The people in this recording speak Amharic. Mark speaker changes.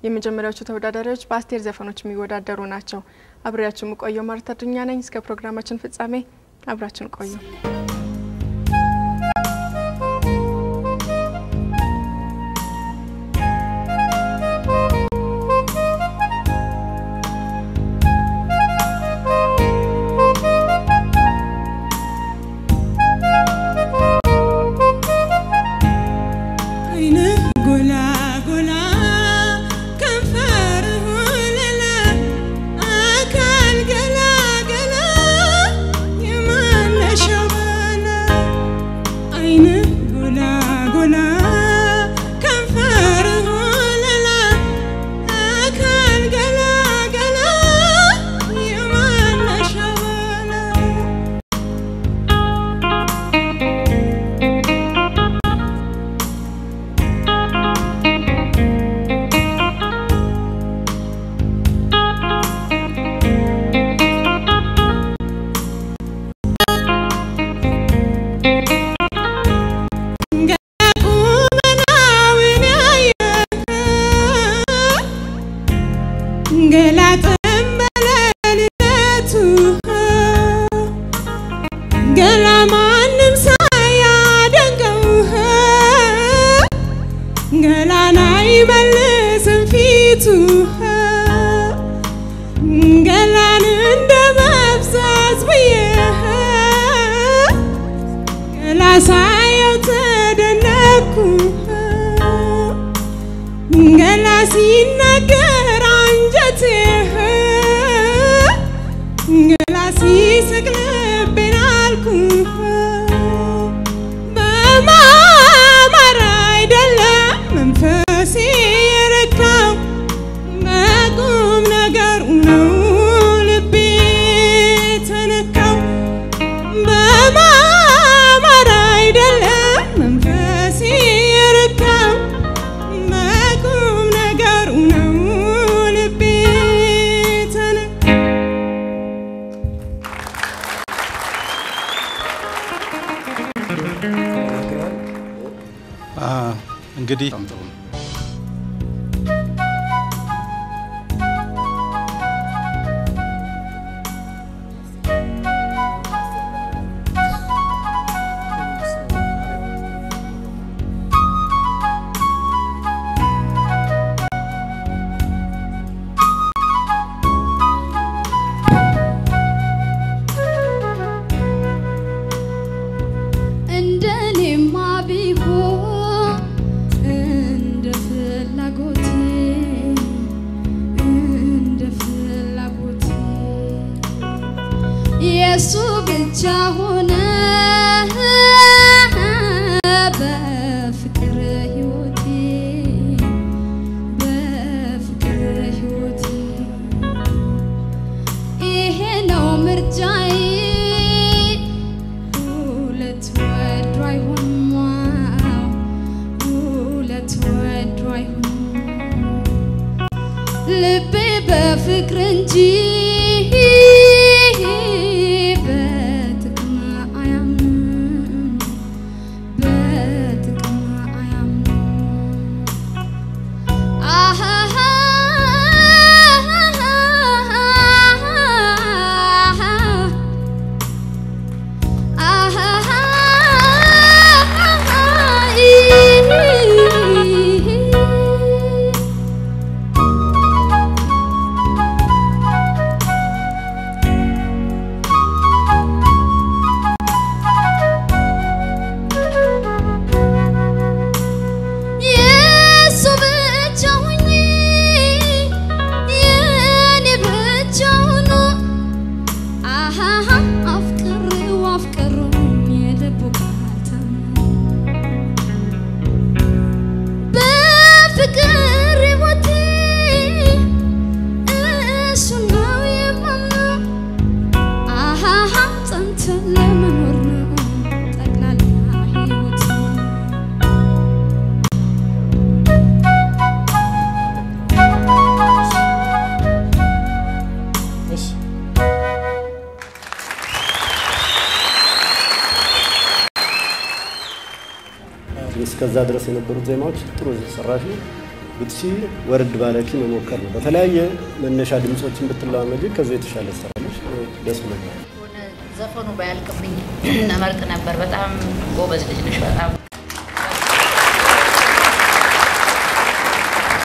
Speaker 1: የመጀመሪያዎቹ ተወዳዳሪዎች በአስቴር ዘፈኖች የሚወዳደሩ ናቸው። አብሬያችሁ የምቆየው ማርታ ዱኛ ነኝ። እስከ ፕሮግራማችን ፍጻሜ አብራችን ቆዩ።
Speaker 2: ሲናገር አንጀቴ ገላ ሲስቅ ልቤን አልኩ በማማር አይደለም መንፈሴ የረካው በቁም ነገሩ ነው ልቤ ተነካው በማማር አይደለም መንፈሴ የረካው በቁም ነገሩ ነው ልቤ ተነካው
Speaker 3: እንግዲህ
Speaker 4: እንደኔማ ቢሆን እንደ ፍላጎቴ እንደ ፍላጎቴ የእሱ ብቻ ሆነ በፍቅር ሕይወቴ በፍቅር ሕይወቴ ይሄ ነው ምርጫዬ ሁለት ወዶ አይሆንም ዋው ሁለት ወዶ አይሆንም ልቤ በፍቅር እንጂ በጥቅም አያምንም በጥቅም አያምንም አሃ የሱ ብቻ ሁኚ የኔ ብቻ ሁኑ አሃሃ አፍቅሬው አፍቅሮኝ የልቡ ባልታመነ በፍቅር ሕይወቴ እሱ ነው የማምነው አሃሃ ጸንተን ለመኖር ነው ጠቅላላ ሕይወቴ
Speaker 5: እስከዛ ድረስ የነበሩት ዜማዎች ጥሩ ሰራሽ ነው።
Speaker 3: ብትሺ ወርድ ባለኪ መሞከር ነው። በተለያየ መነሻ ድምፆችን ብትለማመጂ ከዚ የተሻለ ስራለች። ደስ ብሎኛል።
Speaker 5: ዘፈኑ ባያልቅብኝ እመርጥ ነበር። በጣም ጎበዝ ልጅ ነሽ። በጣም